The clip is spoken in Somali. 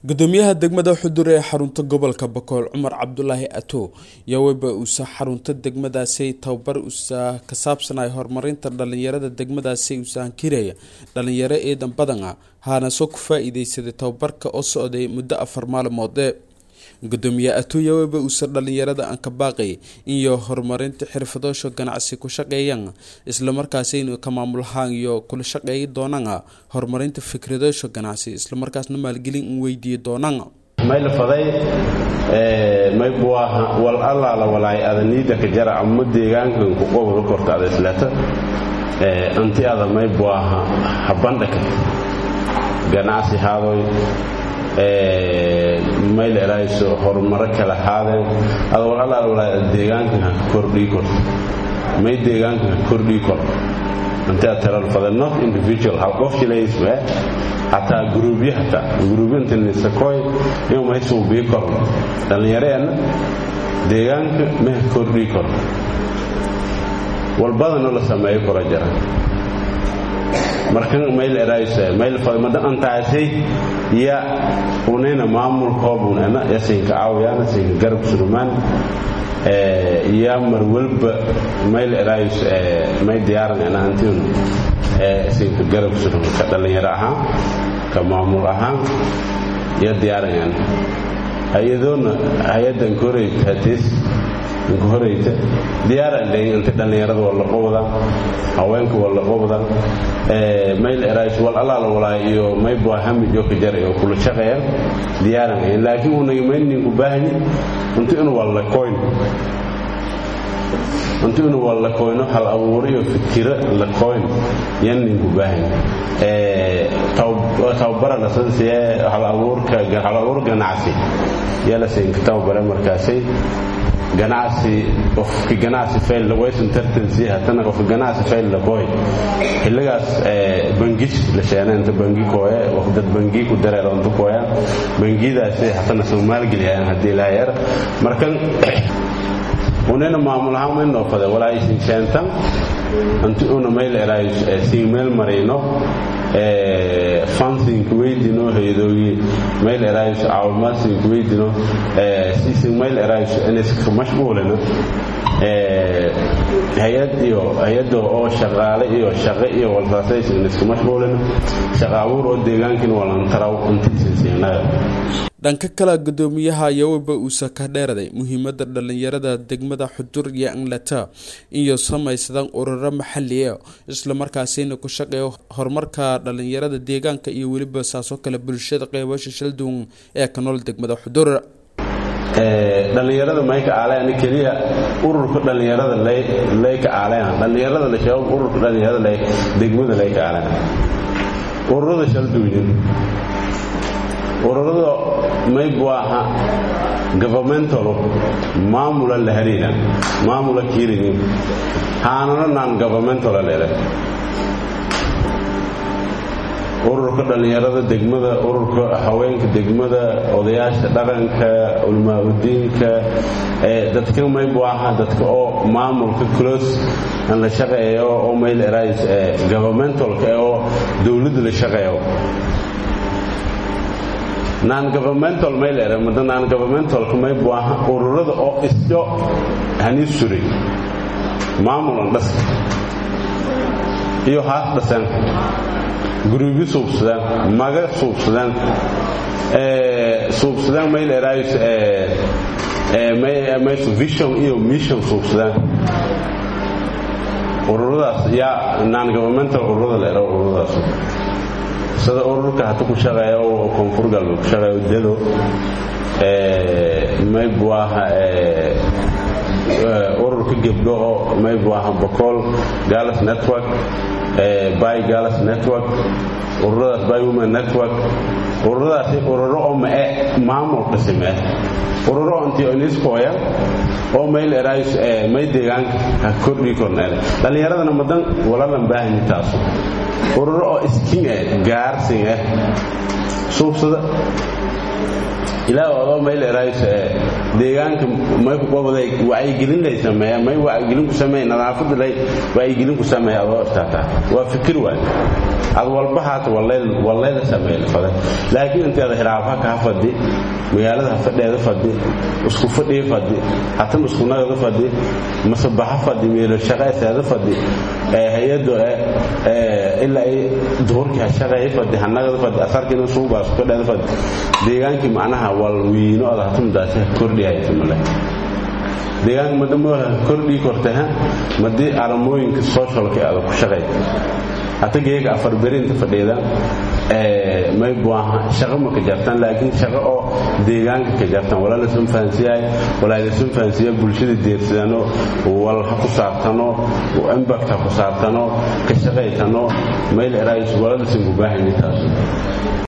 gudoomiyaha degmada xudur ee xarunta gobolka bakool cumar cabdulaahi ato yaweba uusa xarunta degmadaasi tababar usa ka saabsanay horumarinta dhalinyarada degmadaasi usahankiraya dhalinyaro ciidan badan ah haana soo ku faa-iideysaday tababarka oo socday muddo afar maalmoode gudoomiye ato yaweba uusa dhalinyarada aan ka baaqay iyo horumarinta xirfadoosha ganacsi ku shaqeeyaan islamarkaasi inuu ka maamulahaan iyo kula shaqeeyi doonaan horumarinta fikradoosha ganacsi islamarkaasna maalgelin in weydiiyi doonaan maylafaday maybuaha wal allaala walaay adaniida ka jara ama deegaankan ku qowda korta ada islata anti ada maybuaha habandhaka ganacsi haadoy mayla erayso horumaro kala haadeen ada wal allaala walaay deegaankan ha kordhii korto may deegaankan ha kordhii kor anti ad talalfada not individual hal qof shilaysme hataa guruubyo hataa guruubyantanisakoy inuu maysuubii korno dhallinyareenna deegaanka maha kordhii korno walbadanoo la sameeyo kora jara markan mayl erayse mayl fadmada antaasay ya unena maamulkoobunena ya siinka aawyaana siinka garab surumaan ya mar walba mayl erays may diyaaranena antiun siinka garab suruman ka dhallinyaro ahaan ka maamul ahaan ya diyaaranena hay-adoona hay-addan koreyta hadees inka horeyta diyaaran leeyin inta dhallinyarada waa la qobda haweenka waa la qobda mayl erays wal allaala walaa iyo maybaa hamijo ka jaray oo kula shaqeeyaan diyaaran leeyin laakiin unaga mayninku baahni inta inu waa la koyn inta inu waa la koyno hal abuuriyo fikiro la koyn yan ninku baahni tababara lasansiye hal abuurka hal abuur ganacsi yaa la siinka tababare markaasay ganacsi qofka ganacsi fayl waysan tartansi hatana qofka ganacsi fayl la qoy xilligaas bangis la sheenay inta bangi kooye dad bangi ku dareero inta kooya bangidaasi hatana soomaalgeliyaan haddii laa yar markan unena maamul ahaan may noofade walaa isin sheentan inti una mayl eraay siin meel marayno fansinka weydino hayadoogi mayl eraayso caawimaadsinka weydino sisin mayl eraayso iniska mashquulina hay-ad iyo hay-adda oo shaqaale iyo shaqo iyo walsaasayso iniska mashquulina shaqa abuur oo deegaankin walantaraw intiisinsiinaga dhanka kale gudoomiyaha yaweba uusa ka dheeraday muhiimada dhalinyarada degmada xudur iyo anglata iyo samaysadan ururo maxaliya islamarkaasina ku shaqeeyo horumarka dhalinyarada deegaanka iyo weliba saasoo kale bulshada qeybasha shalduun ee ka nool degmada xudur dhallinyarada mayka aaleen keliya ururka dhallinyarada layka aaleen dhallinyarada la sheego ururka dhallinyarada degmada layka aaleen ururada shalduunin ururada maybu aha governmentalo maamula la hariina maamula kiirinin haanana naan governmentala lele ururka dhallinyarada degmada ururka haweenka degmada odayaasha dhaqanka ulmaa-udiinka dadka maybu aha dadka oo maamulka close an la shaqeeyo oo mayl erais governmentalka oo dowladda la shaqeeyo non governmental maylere mada non governmentalka maybu aha ururada oo isjo hanii suray maamulan dhas iyo haas dhasan guruubyo suubsadaan maga suubsadaan suubsadaan mayl erays maysu vision iyo mission suubsadaan ururadaas yaa non governmental ururada leero ururadaas sida ururka hata ku shaqeeya oo koonfur galbeed ku shaqeeya dado maybu aha ururka gebdho oo maybu aha bocool galas network by galas network ururadaas by women network ururadaasi ururo oo mae maamulka samee ururo antioniskooya oo mayl erays may deegaanka ha kordhii korneele dhallinyaradana madan walalan baahani taasu ururo oo iskin eh gaarsin eh suubsada ilaa odoo mayl erays deegaanka may kuqobaday wacyigelin lay sameeya may wacyigelin ku sameeya nadaafada lay wacyigelin ku sameeya adoo istaataa waa fikir waay ad walba haata wallayla sameeyla fade laakiin inteeda hilaafa kaa fadhi magaalada hafadheeda fadhi isku fadhii fadhi hatama iskunagada fadhi masabaxa fadhi meelo shaqayseeda fadhi hay-ado ilaa ay duhurkii hashaqeeya fadhi hanagada fadhi asarkiina suugaas fadheeda fadhi deegaankii macnaha walwiino ada hatamadaasi kordhihaytamale deegaanka madamoola kordhii kortaha madii aramooyinka socialka ada ku shaqay hata geega afar berinta fadhiida may buaha shaqo ma ka jartaan laakiin shaqo oo deegaanka ka jartaan walaa lasun fahansiyahay walaa lasun fahansiya bulshada deersadano wal ha ku saabtano impact ha ku saabtano ka shaqaytano mayl eraayis walaa lasun ku baahayni taas